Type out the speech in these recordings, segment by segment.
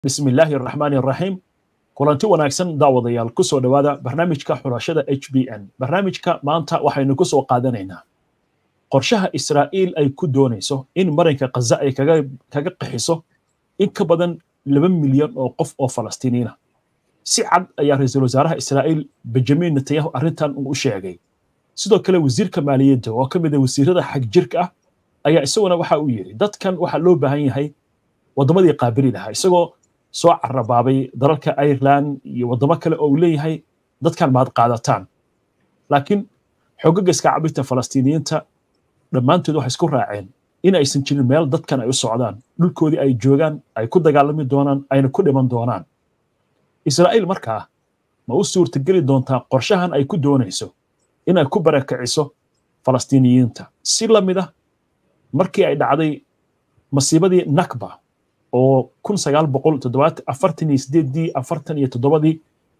bismi illaahi araxmaani araxiim kulanti wanaagsan daawadayaal ku soo dhowaada barnaamijka xulashada h b n barnaamijka maanta waxaynu ku soo qaadanaynaa qorshaha israa'iil ay ku doonayso in marinka khaza ay kaga qaxiso in ka badan laba milyan oo qof oo falastiiniina si cad ayaa ra-iisul wasaaraha israa'iil benjamin netanyahu arrintan uu u sheegay sidoo kale wasiirka maaliyadda oo ka mid a wasiirada xag jirka ah ayaa isaguna waxa uu yidhi dadkan waxaa loo baahan yahay waddamadii qaabili lahaa isagoo soo carabaabay dalalka ireland iyo waddamo kale oo uu leeyahay dadkan maad qaadataan laakiin xoogagga iska cabirta falastiiniyiinta dhammaantood waxay isku raaceen in aysan jirin meel dadkan ay u socdaan dhulkoodii ay joogaan ay ku dagaalami doonaan ayna ku dhiman doonaan israa'iil markaa ma u suurtageli doontaa qorshahan ay ku doonayso inay ku barakiciso falastiiniyiinta si la mid ah markii ay dhacday masiibadii nakba oo kun sagaal boqol toddobaatan afartan iyo sideeddii afartan iyo toddobadii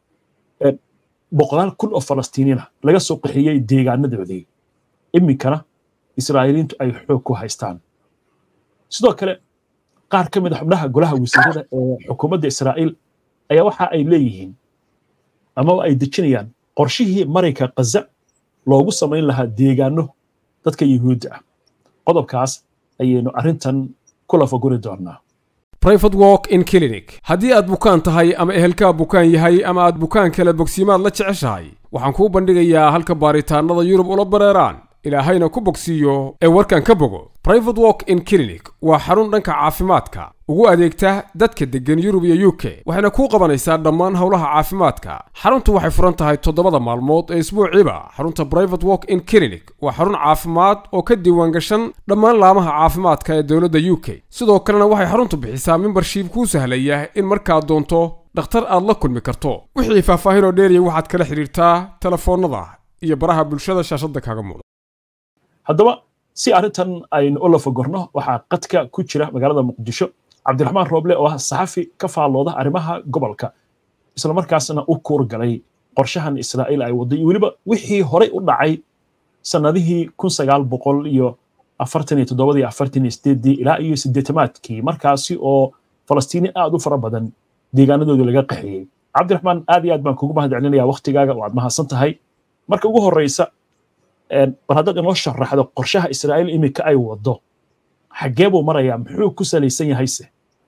boqolaal kun oo falastiiniina laga soo qaxiyey deegaanadoodii iminkana israa'iiliintu ay xoog ku haystaan sidoo kale qaar ka mid a xubnaha golaha wasiirada ee xukuumadda israa'iil ayaa waxa ay leeyihiin amaba ay dejinayaan qorshihii marinka khaza loogu samayn lahaa deegaano dadka yuhuudda ah qodobkaas ayaynu arrintan ku lafaguri doonnaa brifate walk in clinic haddii aad bukaan tahay ama ehelkaa bukaan yahay ama aad bukaan kale bogsiimaad la jeceshahay waxaan kuu bandhigayaa halka baaritaannada yurub ula bareeraan ilaahayna ku bogsiiyo ee warkan ka bogo brifate walk in clinic waa xarun dhanka caafimaadka ugu adeegta dadka deggan yurub iyo u k waxayna kuu qabanaysaa dhammaan howlaha caafimaadka xaruntu waxay furan tahay toddobada maalmood ee isbuuciiba xarunta brifate walk in clinic waa xarun caafimaad oo ka diiwaan gashan dhammaan laamaha caafimaadka ee dowladda u k sidoo kalena waxay xaruntu bixisaa membershiib kuu sahlaya in markaad doonto dhakhtar aad la kulmi karto wixii faahfaahin oo dheeriya waxaad kala xidhiirtaa telefoonnada iyo baraha bulshada shaashadda kaaga muuqda haddaba si arrintan aynu u lafagorno waxaa qadka ku jira magaalada muqdisho cabdiraxmaan rooble oo ah saxafi ka faallooda arrimaha gobolka islamarkaasna u kuurgalay qorshahan israa'iil ay wadday iyo weliba wixii horey u dhacay sannadihii kun sagaal boqol iyo afartan iyo toddobadii afartan iyo sideeddii ilaa iyo siddeetamaadkii markaasi oo falastiini aad u fara badan deegaanadoodii laga qaxiyey cabdiraxmaan aad iyo aad baan kugu mahad celinaya waktigaaga waad mahadsan tahay marka ugu horreysa bal haddaad inoo sharaxdo qorshaha israa'iil iminka ay waddo xaggee buu marayaa muxuu ku salaysan yahayse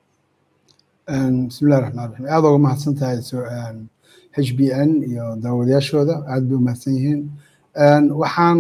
bismillahi raxmaan raxiim aad uga mahadsan tahay h b n iyo daawadayaashooda aad bay u mahadsan yihiin waxaan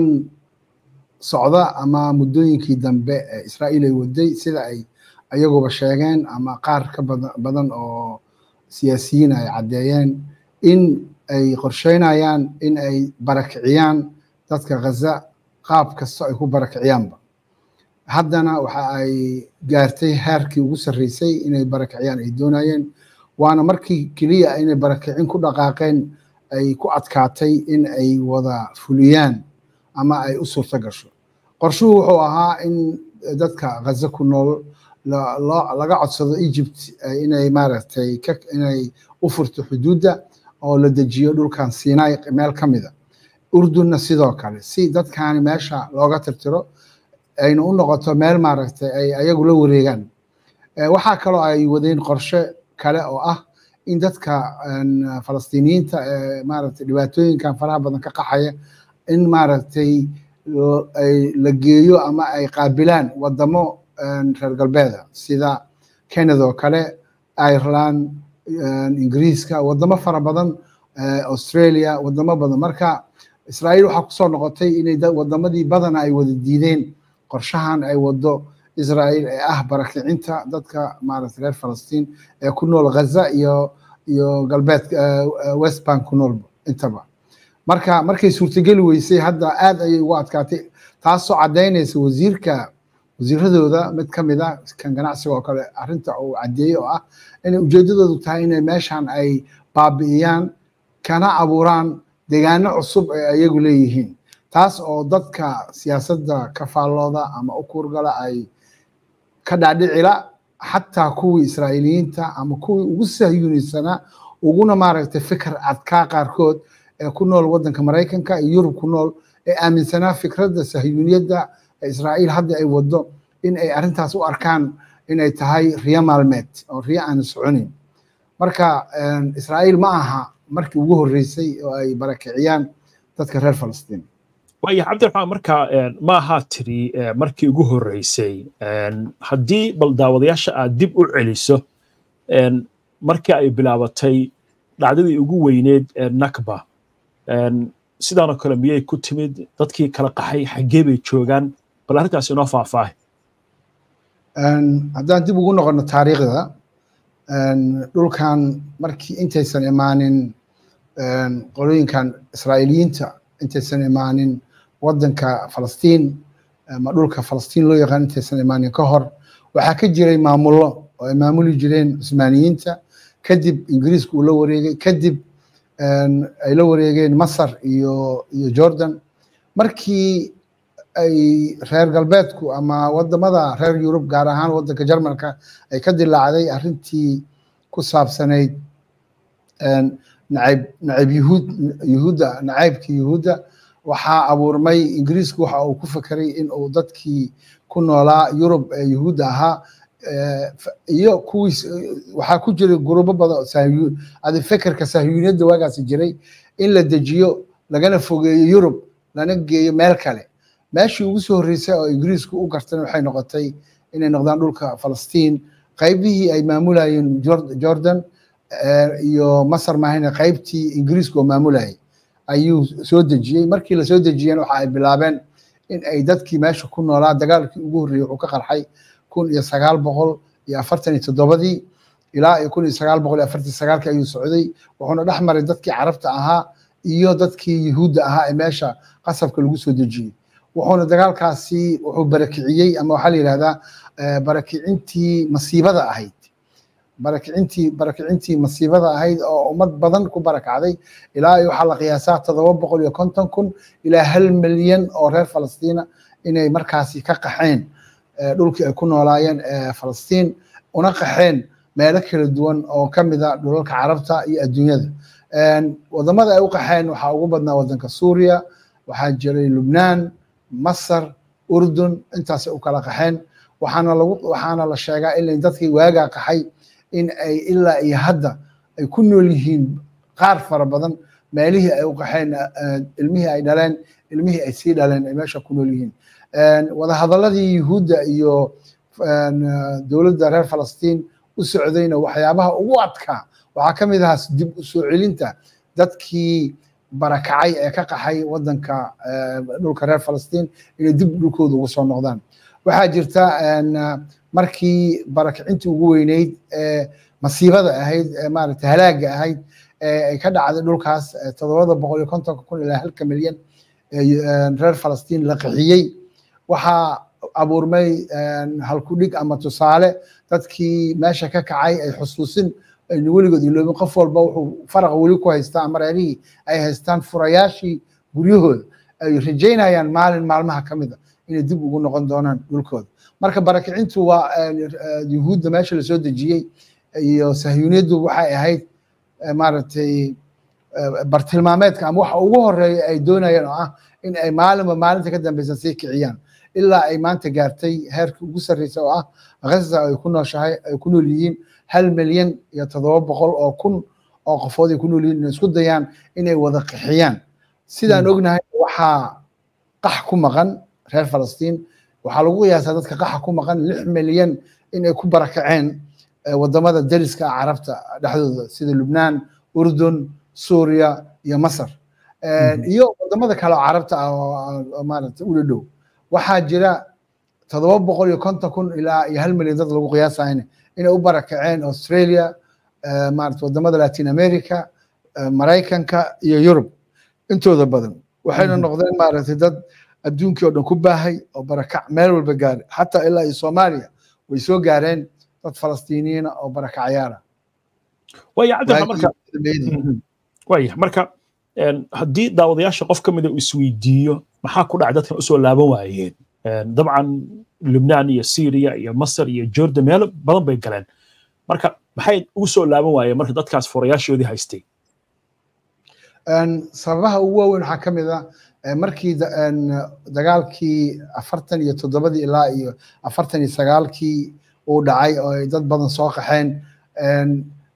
socda ama muddooyinkii dambe ee israa'iil ay waday sida ay ayaguba sheegeen ama qaar ka badan oo siyaasiyiin ay caddeeyeen in ay qorsheynayaan in ay barakiciyaan dadka ghaza qaab kasta ay ku barakiciyaanba haddana waxa ay gaartay heerkii ugu sarreysay inay barakiciyaan ay doonayeen waana markii keliya inay barakicin ku dhaqaaqeen ay ku adkaatay in ay wada fuliyaan ama ay u suurto gasho qorshuhu wuxuu ahaa in dadka ghaza ku nool laga codsado egypt inay maaragtay inay u furto xuduudda oo la dejiyo dhulkan sinai meel ka mida urdunna sidoo kale si dadkaani meesha looga tirtiro ayna u noqoto meel maaragtay ay ayagu la wareegaan waxaa kaloo ay wadeen qorshe kale oo ah in dadka falastiiniyiinta ee maaragtay dhibaatooyinkan faraha badan ka qaxaya in maaragtay la geeyo ama ay qaabilaan wadamo reer galbeeda sida canada oo kale ireland ingiriiska wadamo fara badan australia wadamo badan marka israa'iil waxaa kusoo noqotay inay wadamadii badana ay wada diideen qorshahan ay wado israa'iil ee ah barakicinta dadka maaragtay reer falastiin ee ku nool ghaza iyo iyo galbeed west bank ku nool intaba marka markay suurtageli weysay hadda aad ayay ugu adkaatay taasoo caddaynaysa wasiirka wasiiradooda mid ka mid a kan ganacsiga oo kale arrinta uu caddeeyey oo ah inay ujeedadoodu tahay inay meeshan ay baabi'iyaan kana abuuraan deegaano cusub ay ayagu leeyihiin taas oo dadka siyaasadda ka faallooda ama u kuurgala ay ka dhaadhicila xataa kuwii israa'iiliyiinta ama kuwii ugu sahyunisanaa uguna maaragtay fikir adkaa qaarkood ee ku nool waddanka maraykanka iyo yurub ku nool ee aaminsanaa fikradda sahyuniyadda ee israa'iil hadda ay waddo in ay arrintaas u arkaan inay tahay riyo maalmeed oo riyo aan soconin marka israa'iil ma aha markii ugu horreysay oo ay barakiciyaan dadka reer falastiin waaya cabdiraxmaan marka ma ahaa tiri markii ugu horreysay haddii bal daawadayaasha aad dib u celiso markii ay bilaabatay dhacdadii ugu weyneed ee nakba sidaanoo kale miyay ku timid dadkii kala qaxay xaggee bay joogaan bal arrintaas inoo faahfaahay haddaan dib ugu noqono taariikhda dhulkan markii intaysan imaanin qolooyinkan israa'iiliyiinta intaysan imaanin waddanka falastiin ama dhulka falastiin loo yaqaan intaysan imaanin ka hor waxaa ka jiray maamullo oo ay maamuli jireen cusmaaniyiinta kadib ingiriisku uu la wareegay kadib ay la wareegeen masar iyo iyo jordan markii ay reer galbeedku ama wadamada reer yurub gaar ahaan waddanka jarmalka ay ka dilaacday arrintii ku saabsanayd nacayb nacayb yuhuud yuhuudda nacaybkii yuhuudda waxaa abuurmay ingiriisku waxa uu ku fekeray in uu dadkii ku noolaa yurub ee yuhuudda ahaa iyo kuwiis waxaa ku jiray gurubo badan adi fekerka sahyuuniyadda waagaasi jiray in la dejiyo lagana fogeeyo yurub lana geeyo meel kale meeshii ugu soo horreysay oo ingiriisku u gartan waxay noqotay inay noqdaan dhulka falastiin qaybihii ay maamulayeen jordan iyo masar maahayne qaybtii ingiriisku oo maamulayay ayuu soo dejiyey markii lasoo dejiyeen waxa ay bilaabeen in ay dadkii meesha ku noolaa dagaalkii ugu horreeyey wuxuu ka qarxay kun iyo sagaal boqol iyo afartan iyo toddobadii ilaa iyo kun iyo sagaal boqol iyo afartan sagaalkii ayuu socday wuxuuna dhex maray dadkii carabta ahaa iyo dadkii yuhuudda ahaa ee meesha qasabka lagu soo dejiyey wuxuuna dagaalkaasi wuxuu barakiciyey ama waxaa la yidhahdaa barakicintii masiibada ahayd barakicintii barakicintii masiibada ahayd oo ummad badan ku barakacday ilaa iyo waxaa la qiyaasaa toddoba boqol iyo konton kun ilaa hal milyan oo reer falastiina inay markaasi ka qaxeen dhulkii ay ku noolaayeen falastiin una qaxeen meelo kala duwan oo ka mida dhulalka carabta iyo adduunyada wadamada ay u qaxeen waxaa ugu badnaa wadanka suuriya waxaa jiray lubnaan masar urdun intaasay u kala qaxeen waxaana lagu waxaana la sheegaa in dadkii waagaa qaxay in ay ilaa iyo hadda ay ku nool yihiin qaar fara badan meelihii ay u qaxeen ilmihii ay dhaleen ilmihii ay sii dhaleen ay meesha ku nool yihiin wadahadaladii yuhuudda iyo dowladda reer falastiin u socdayna waxyaabaha ugu adkaa waxaa ka mid ahaa dib u soo celinta dadkii barakacay ee ka qaxay wadanka dhulka reer falastiin inay dib dhulkooda ugu soo noqdaan waxaa jirta markii barakicintii ugu weyneyd ee masiibada ahayd ee maaragtay halaaga ahayd ee ay ka dhacday dhulkaas toddobada boqol iyo kontonka kun ilaa halka milyan reer falastiin la qaxiyey waxaa abuurmay halkudhig ama tusaale dadkii meesha ka kacay ay xusuusin aynu weligood iloobin qof walba wuxuu faraqa weli ku haystaa ama reerihii ay haystaan furayaashii guryahooda ay rajaynayaan maalin maalmaha ka mid a inay dib ugu noqon doonaan dhulkooda marka barakicintu waa yuhuudda meesha lasoo dejiyey iyo sahyuuniyaddu waxay ahayd maaragtay bartilmaameedka ama waxa ugu horeeya ay doonayeen oo ah in ay maalinba maalinta ka dambeysa sii kiciyaan ilaa ay maanta gaartay heerkii ugu sarreysa oo ah ghaza ay ku nooshahay ay ku nool yihiin hal milyan iyo toddoba boqol oo kun oo qofood ay ku nool yihiin inay isku dayaan inay wada qixiyaan sidaan ognahay waxaa qax ku maqan reer falastiin waxaa lagu qiyaasaa dadka qaxa ku maqan lix milyan inay ku barakaceen wadamada dariska ah carabta dhexdooda sida lubnaan urdun suuriya iyo masar iyo wadamada kale oo carabta ah oo maaragtay ula dhow waxaa jira toddoba boqol iyo konton kun ilaa iyo hal milyan dad lagu qiyaasayna inay u barakaceen australia maarata wadamada latin america maraykanka iyo yurub intooda badan waxayna noqdeen maaragtay dad adduunkii oo dhan ku baahay oo barakac meel walba gaaray xataa ilaa iyo soomaaliya way soo gaareen dad falastiiniyiina oo barakacyaala waya cabdiraxmaan marka waya marka haddii daawadayaasha qof ka mida uu isweydiiyo maxaa ku dhacay dadkan usoo laaban waayeen dabcan lubnaan iyo syria iyo masar iyo jordan meelo badan bay galeen marka maxay ugu soo laaban waayeen marka dadkaas furayaashoodii haystay sababaha ugu waaweyn waxaa ka mid ah markii dagaalkii afartan iyo toddobadii ilaa iyo afartan iyo sagaalkii uu dhacay oo ay dad badan soo qaxeen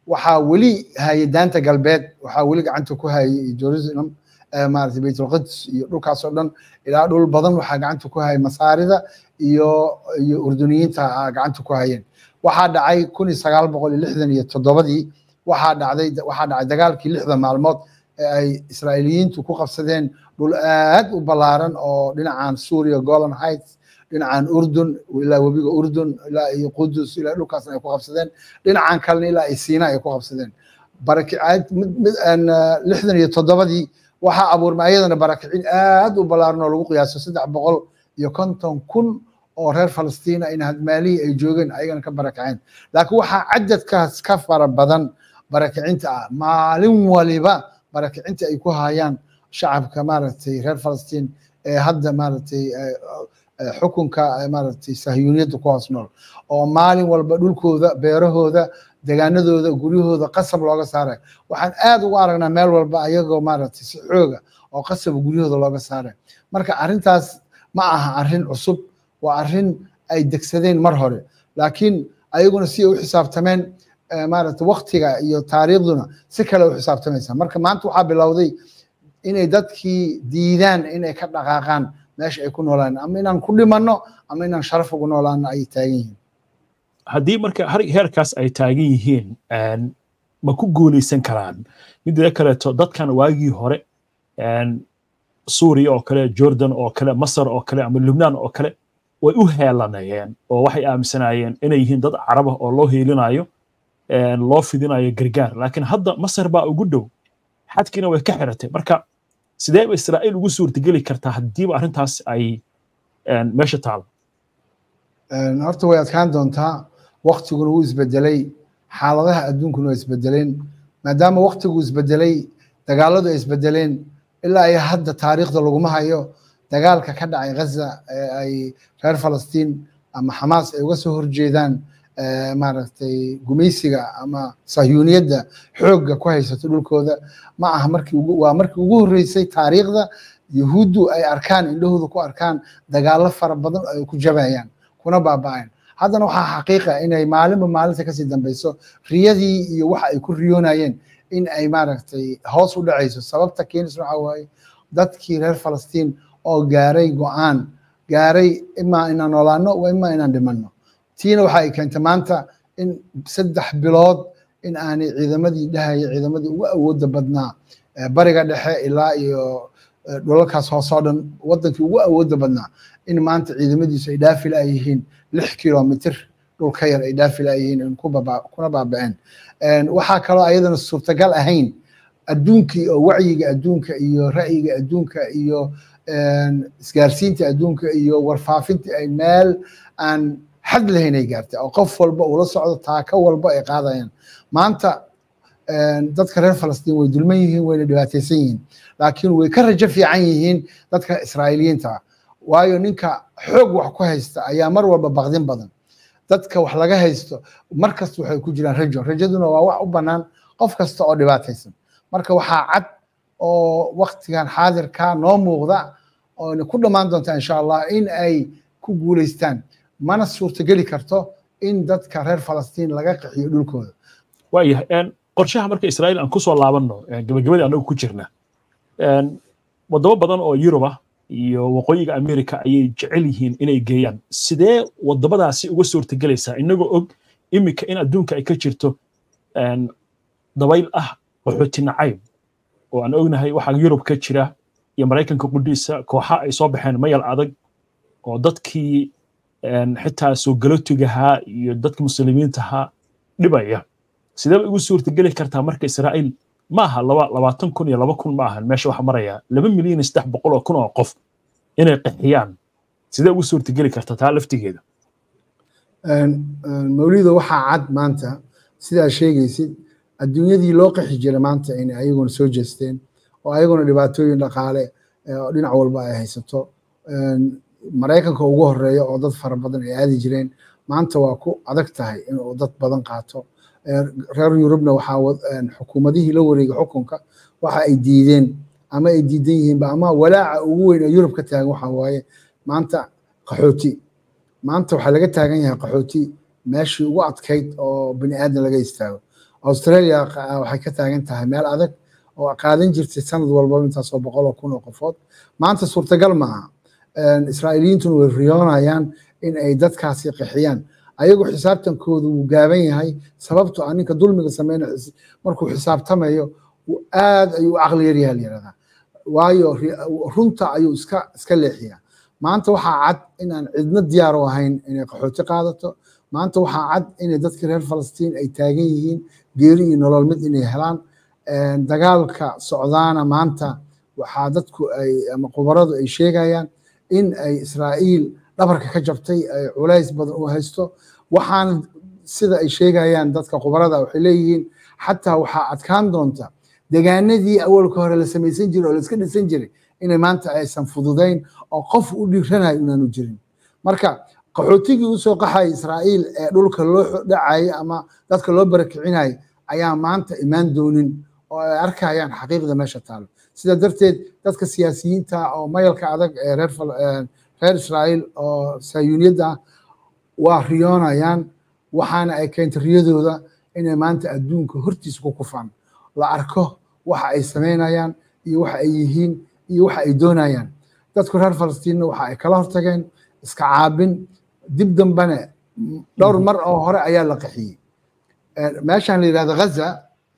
waxaa weli hayay daanta galbeed waxaa weli gacanta ku hayay jerusalem maarata baytulquds iyo dhulkaasoo dhan ilaa dhul badan waxaa gacanta ku hayay masaarida iyo iyo urduniyiinta gacanta ku hayeen waxaa dhacay kun iyo sagaal boqol iyo lixdan iyo toddobadii waxaa dhacday waxaa dhacay dagaalkii lixda maalmood ee ay israa'iiliyiintu ku qabsadeen dhul aad u ballaaran oo dhinacan suuriya golan heights dhinacan urdun ilaa webiga urdun ilaa iyo qudus ilaa dhulkaasna ay ku qabsadeen dhinacan kalena ilaa iyo siina ay ku qabsadeen barakicaad lixdan iyo toddobadii waxaa abuurmay ayadana barakicin aad u ballaaran oo lagu qiyaaso saddex boqol iyo konton kun oo reer falastiina in hadmaalihii ay joogeen ayagana ka barakaceen laakiin waxaa cadadkaas ka fara badan barakicinta ah maalin waliba barakicinta ay ku hayaan shacabka maaragtay reer falastiin ee hadda maaragtay xukunka maaragtay sahyuuniyadda ku hoos nool oo maalin walba dhulkooda beerahooda degaanadooda guryahooda qasab looga saaray waxaan aad ugu aragnaa meel walba ayagoo maaragtay si xooga oo qasab guryahooda looga saaray marka arrintaas ma aha arrin cusub waa arrin ay degsadeen mar hore laakiin ayaguna si ay u xisaabtameen maaragtay waktiga iyo taariikhduna si kale u xisaabtamaysa marka maanta waxaa bilowday inay dadkii diidaan inay ka dhaqaaqaan meesha ay ku noolaan ama inaan ku dhimanno ama inaan sharaf ugu noolaano ay taagan yihiin haddii marka heerkaas ay taagan yihiin ma ku guulaysan karaan midda kaleeto dadkan waagii hore suuriya oo kale jordan oo kale masar oo kale ama lubnaan oo kale way u heelanayeen oo waxay aaminsanaayeen inay yihiin dad carab ah oo loo heelinayo loo fidinayo gargaar laakiin hadda masar baa ugu dhow xadkiina way ka xiratay marka sidee ba israa'iil ugu suurtageli kartaa haddiiba arrintaas ay meesha taalo horta way adkaan doontaa waktiguna wuu isbedelay xaaladaha adduunkuna waa isbedeleen maadaama waktigu isbedelay dagaaladu ay isbedeleen ilaa ay hadda taariikhda laguma hayo dagaalka ka dhacay ghaza ee ay reer falastiin ama xamaas ay uga soo horjeedaan maaragtay gumaysiga ama sahyuuniyadda xoogga ku haysato dhulkooda ma aha markii waa markii ugu horreysay taariikhda yahuuddu ay arkaan indhahooda ku arkaan dagaallo fara badan ay ku jabayaan kuna baaba'een haddana waxaa xaqiiqa inay maalinba maalinta kasii dambeyso riyadii iyo waxa ay ku riyoonayeen in ay maaragtay hoos u dhacayso sababta keenis waxa waaye dadkii reer falastiin oo gaaray go-aan gaaray imaa inaan noolaano waa imaa inaan dhimanno tiina waxa ay keentay maanta in saddex bilood in aanay ciidamadii dhahaya ciidamadii ugu awoodda badnaa bariga dhexe ilaa iyo dhulalkaas hoosoo dhan wadankii ugu awoodda badnaa in maanta ciidamadiisu ay dhaafi laayihiin lix kilomitr dhul ka yar ay dhaafi laayihiin kuna baaba'een waxaa kaloo ayadana suurtagal ahayn adduunkii oo wacyiga adduunka iyo ra'yiga adduunka iyo isgaarsiinta adduunka iyo warfaafinta ay meel aan xad lahayn ay gaartay oo qof walba ula socdo taako walba ay qaadayaan maanta dadka reer falastiin way dulman yihiin wayna dhibaataysan yihiin laakiin way ka rajo fiican yihiin dadka israa'iiliyiinta waayo ninka xoog wax ku haysta ayaa mar walba baqdin badan dadka wax laga haysto mar kasta waxay ku jiraan rajo rajaduna waa wax u bannaan qof kasta oo dhibaataysan marka waxaa cad oo waktigan xaadirka noo muuqda oona ku dhammaan doonta insha allah in ay ku guulaystaan mana suurtageli karto in dadka reer falastiin laga qaxiyo dhulkooda waayahay qorshaha marka israa'iil aan kusoo laabanno gabagabadii annagu ku jirna wadamo badan oo yurub ah iyo waqooyiga america ayay jecel yihiin inay geeyaan sidee wadamadaasi uga suurtagelaysaa inagoo og iminka in adduunka ay ka jirto dabayl ah qaxooti nacayb oo aan ognahay waxaa yurub ka jira iyo maraykanka qudhiisa kooxa ay soo baxeen mayal adag oo dadkii xitaa soo galotigahaa iyo dadka muslimiintahaa dhibaya sidee bay ugu suurtageli kartaa marka israa'iil ma aha laba labaatan kun iyo laba kun ma ahan meesha waxa maraya laba milyan iyo saddex boqol oo kun oo qof inay qaxiyaan sidee ugu suurtageli karta taa laftigeeda mawlido waxaa cad maanta sidaa sheegaysid adduunyadii loo qaxi jiray maanta inay ayaguna soo jeesteen oo ayaguna dhibaatooyin dhaqaale oo dhinac walba ay haysato maraykanka ugu horeeya oo dad fara badan ay aadi jireen maanta waa ku adag tahay inuu dad badan qaato reer yurubna waxaa xukuumadihii la wareegay xukunka waxa ay diideen ama ay diidan yihiinba ama walaaca ugu weyn ee yurub ka taagan waxa waaye maanta qaxooti maanta waxaa laga taagan yahay qaxooti meeshii ugu adkayd oo bini aadan laga istaago australia waxay ka taagan tahay meel adag oo qaadan jirtay sanad walbaba intaasoo boqol oo kun oo qofood maanta suurtagal maaha israa'iiliyiintuna way riyoonayaan in ay dadkaasi qixiyaan ayagu xisaabtankoodu wuu gaaban yahay sababto a ninka dulmiga sameynaya markuu xisaabtamayo aad ayuu u caqli yaryaha la yihahdaa waayo runta ayuu iska iska leexiyaa maanta waxaa cad in aan cidna diyaar u ahayn inay qaxooti qaadato maanta waxaa cad inay dadkii reer falastiin ay taagan yihiin geeri iyo nolol mid inay helaan dagaalka socdaana maanta waxaa dadku ay ama khubaradu ay sheegayaan in ay israa'iil dhabarka ka jabtay ay culays badan u haysto waxaan sida ay sheegayaan dadka khubarada waxay leeyihiin xataa waxaa adkaan doonta degaanadii awalka hore la samaysan jiray oo la iska dhisan jiray inay maanta aysan fududayn oo qof u dhiiranayo inaanu jirin marka qaxootigii usoo qaxaya israa'iil ee dhulka loo dhacayay ama dadka loo barakicinayay ayaa maanta imaan doonin oo ay arkayaan xaqiiqda meesha taalo sida darteed dadka siyaasiyiinta oo mayalka adag ee reer reer israa'iil oo sayuuniyadda ah waa riyoonayaan waxaana ay keentay riyadooda inay maanta adduunka hortiisa ku kufaan la arko waxa ay samaynayaan iyo waxa ay yihiin iyo waxa ay doonayaan dadku reer falastiinna waxa ay kala hortageen iska caabin dib dambane dhowr mar oo hore ayaa la qaxiyey meeshaan la yidhahdo ghaza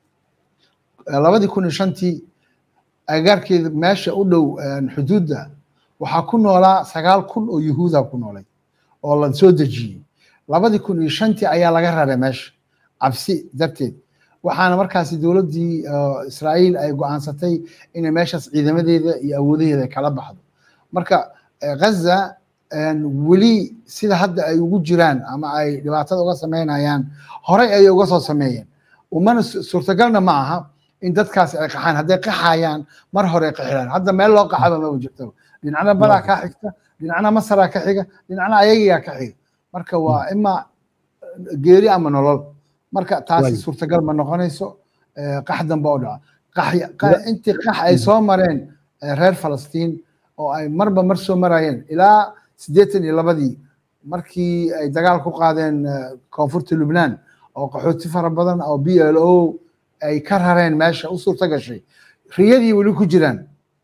labadii kun iyo shantii agagaarkeeda meesha u dhow xuduudda waxaa ku noolaa sagaal kun oo yuhuuda ku noolay oo la soo dejiyey labadii kun iyo shantii ayaa laga raray meesha cabsi darteed waxaana markaasi dowladdii israa'iil ay go'aansatay inay meeshaas ciidamadeeda iyo awoodaheeda kala baxdo marka ghaza weli sida hadda ay ugu jiraan ama ay dhibaatada uga sameynayaan horey ayay uga soo sameeyeen umana suurtagalna ma aha in dadkaasi ay qaxaan hadday qaxayaan mar hore qaxiraan hadda meel loo qaxaba maba jirto dhinacna badaa kaa xigta dhinacna masaraa ka xiga dhinacna ayagiyaa ka xiga marka waa ima geeri ama nolol marka taasi suurtagal ma noqonayso qax dambe oo dhaca intii qax ay soo mareen reer falastiin oo ay marba mar soo marayeen ilaa siddeetan iyo labadii markii ay dagaal ku qaadeen koonfurta lubnaan oo qaxooti fara badan oo b l o ay ka rareen meesha u suurta gashay riyadii weli ku jiraan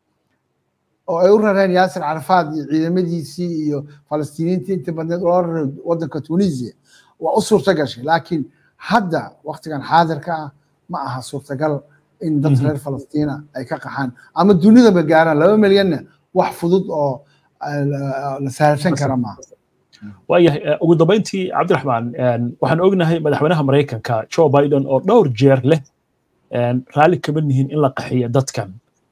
oo ay u rareen yaasir carafaad iyo ciidamadiisii iyo falastiiniintii inta badneed loo raray waddanka tunisia waa u suurta gashay laakiin hadda waktigan xaadirka ah ma aha suurtagal in dad reer falastiina ay ka qaxaan ama dunidaba gaaraan laba milyanna wax fudud oo la sahalsan kara maaha waayahay ugu dambayntii cabdiraxmaan waxaan ognahay madaxweynaha maraykanka joe biden oo dhowr jeer leh raalli kama nihin in la qaxiyo dadkan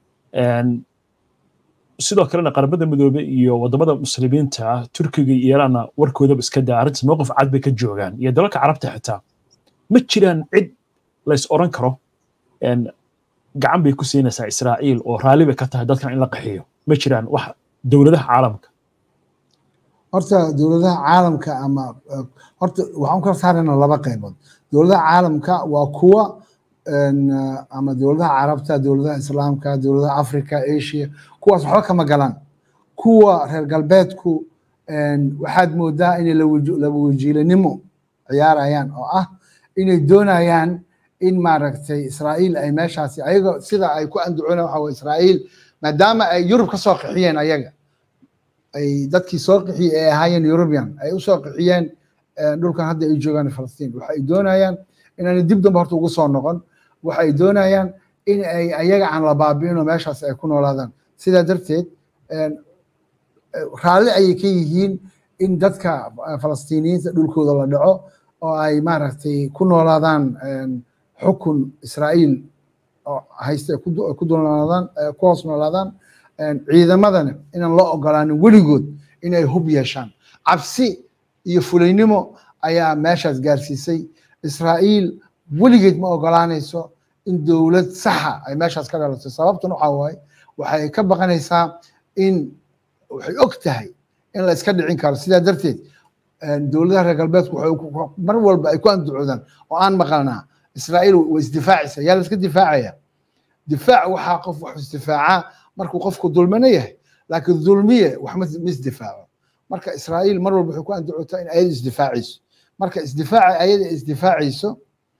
sidoo kalena qaramada midoobe iyo wadamada muslimiinta ah turkiga iyo iiraanna warkoodaba iska daa arrintaas mowqif cad bay ka joogaan iyo dalalka carabta xitaa ma jiraan cid lays oran karo gacan bay ku siinaysaa israa'iil oo raalli bay ka tahay dadkan in la qaxiyo ma jiraan wax dowladaha caalamka horta dowladaha caalamka ama horta waxaan kala saarayna laba qaybood dowladaha caalamka waa kuwa ama dowladaha carabta dowladaha islaamka dowladaha africa asia kuwaas waxba kama galaan kuwa reer galbeedku waxaad moodaa inay laba wajiilanimo ciyaarayaan oo ah inay doonayaan in maaragtay israa'iil ay meeshaasi ayaga sida ay ku andacoonayaan waxa waye israa'iil maadaama ay yurub ka soo qixiyeen ayaga ay dadkii soo qixiyey ay ahaayeen eurubian ay u soo qixiyeen dhulkan hadda ay joogaan falastiin waxay doonayaan inaanay dib dambe horta ugu soo noqon waxay doonayaan in ay ayaga aan la baabi'in oo meeshaas ay ku noolaadaan sidaa darteed raalli ayay ka yihiin in dadka falastiiniyiinta dhulkooda la dhaco oo ay maaragtay ku noolaadaan xukun israa'iil oo haysta ku dulnoolaadaan ku hoos noolaadaan ciidamadana inaan loo ogolaanin weligood inay hub yeeshaan cabsi iyo fulaynimo ayaa meeshaas gaarsiisay israa'iil weligeed ma ogolaanayso in dowlad saxa ay meeshaas ka dhalato sababtuna waxaa waaye waxay ka baqanaysaa in waxay og tahay in la iska dhicin karo sidaa darteed dowladaha reer galbeedku waxay mar walba ay ku andacoodaan oo aan maqalnaa israa'iil way isdifaacaysa yaa la iska difaacaya difaac waxaa qof wax isdifaacaa markuu qofku dulmino yahay laakiin dulmiye wax ma isdifaaco marka israa'iil mar walba waxay ku andacootaa in ayada isdifaacayso marka isdifaaca ayada isdifaacayso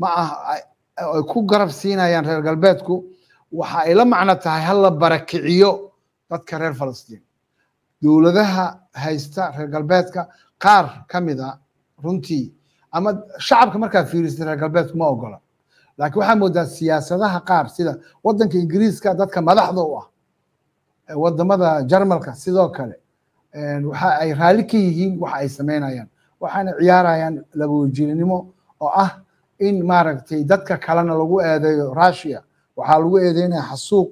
ma ah ay ku garab siinayaan reer galbeedku waxa ay la macno tahay ha la barakiciyo dadka reer falastiin dowladaha haysta reer galbeedka qaar ka mid a runtii ama shacabka markaa fiirista reer galbeedku ma ogola laakiin waxaa moodaa siyaasadaha qaar sida waddanka ingiriiska dadka madaxda u ah wadamada jarmalka sidoo kale waxa ay raalli ka yihiin waxa ay samaynayaan waxaana ciyaarayaan labawajirinimo oo ah in maaragtay dadka kalena lagu eedeeyo russia waxaa lagu eedeynaya xasuuq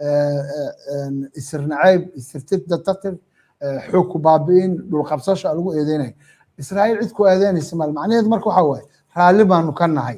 isirnacayb isirtitatir xoog ku baabi'in dhulqabsasho lagu eedeynaya israa'iil cid ku eedeynaysa mal macnaheedu marka waxa waaye raalli baanu ka nahay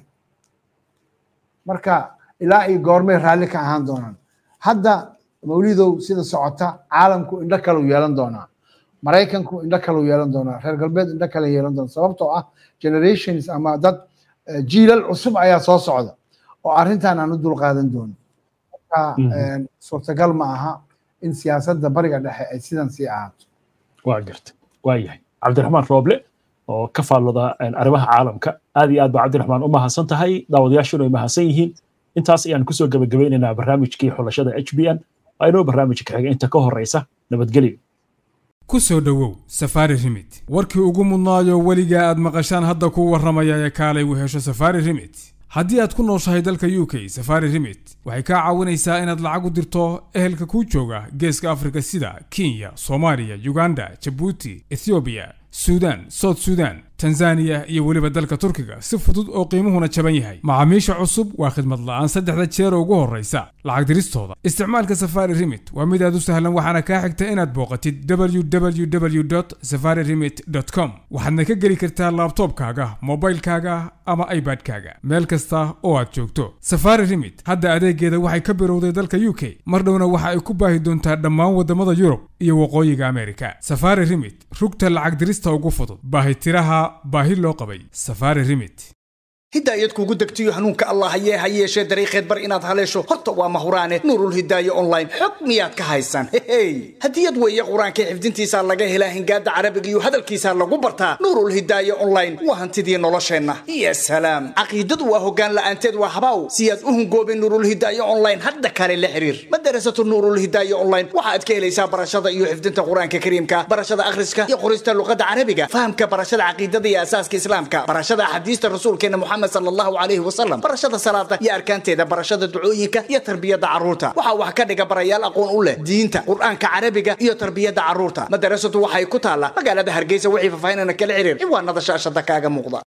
marka ilaa iyo goormay raalli ka ahaan doonaan hadda mawlidow sida socota caalamku indho kaleu yeelan doonaa maraykanku indho kaleu yeelan doonaa reer galbeed indho kale yeelan doona sababtoo ah generations ama dad jiilal cusub ayaa soo socda oo arrintan aan u dulqaadan doono marka suurtagal ma aha in siyaasadda bariga dhexe ay sidan sii ahaato waa garta waa yahay cabdiraxmaan rooble oo ka faallada arrimaha caalamka aad iyo aad baa cabdiraxmaan u mahadsan tahay daawadayaashuna ay mahadsan yihiin intaas ayaan kusoo gebagabeynaynaa barnaamijkii xulashada h b n aynoo barnaamijka xiga inta ka horeysa nabadgelyo ku soo dhowow safaari rimit warkii ugu mudnaayo weligaa aad maqashaan hadda kuu warramaya ee kaalay u hesho safaari rimit haddii aad ku nooshahay dalka u k safari rimit waxay kaa caawinaysaa inaad lacag u dirto ehelka kuu jooga geeska afrika sida kenya soomaaliya uganda jabuuti ethoobiya suudaan soud suudaan tanzaniya iyo weliba dalka turkiga si fudud oo qiimuhuna jaban yahay macaamiisha cusub waa khidmad la'aan saddexda jeer ugu horraysa lacag diristooda isticmaalka safari rimit waa mid aad u sahlan waxaana kaa xigta inaad booqatid www safari rimit com waxaadna ka geli kartaa laabtoobkaaga mobilkaaga ama ibadkaaga meel kasta oo aad joogto safari rimit hadda adeegeeda waxay ka birowday dalka u k mar dhowna waxa ay ku baahi doontaa dhammaan waddamada yurub iyo waqooyiga amerika safari rimit rugta lacag dirista ugu fudud baahitiraha baahi loo qabay safari rimit hidaayad kugu degtiyo hanuunka allah hayee ha yeeshee dariiqeed bar inaad haleesho horta waa mahuraane nuurul hidaaye online xog miyaad ka haysaan hehey hadiyad weeye qur-aanka xifdintiisaa laga helaa hingaada carabiga iyo hadalkiisaa lagu bartaa nuurul hidaaye online waa hantidii nolosheenna iyo salaam caqiidadu waa hoggaan la'aanteed waa habaaw si aad u hungoobin nuurul hidaaye online hadda kale la xiriir madarasatu nuurul hidaaye online waxaad ka helaysaa barashada iyo xifdinta qur-aanka kariimka barashada akhriska iyo qorista luqada carabiga fahamka barashada caqiidada iyo asaaska islaamka barashada axaadiista rasuulkeena muxamed sal allahu calayhi wasalam barashada salaada iyo arkaanteeda barashada ducooyinka iyo tarbiyada carruurta waxaa wax ka dhiga barayaal aqoon u leh diinta qur-aanka carabiga iyo tarbiyada carruurta madarasadu waxay ku taallaa magaalada hargeysa wixii faahfaahinana kala xiriir ciwaanada shaashada kaaga muuqda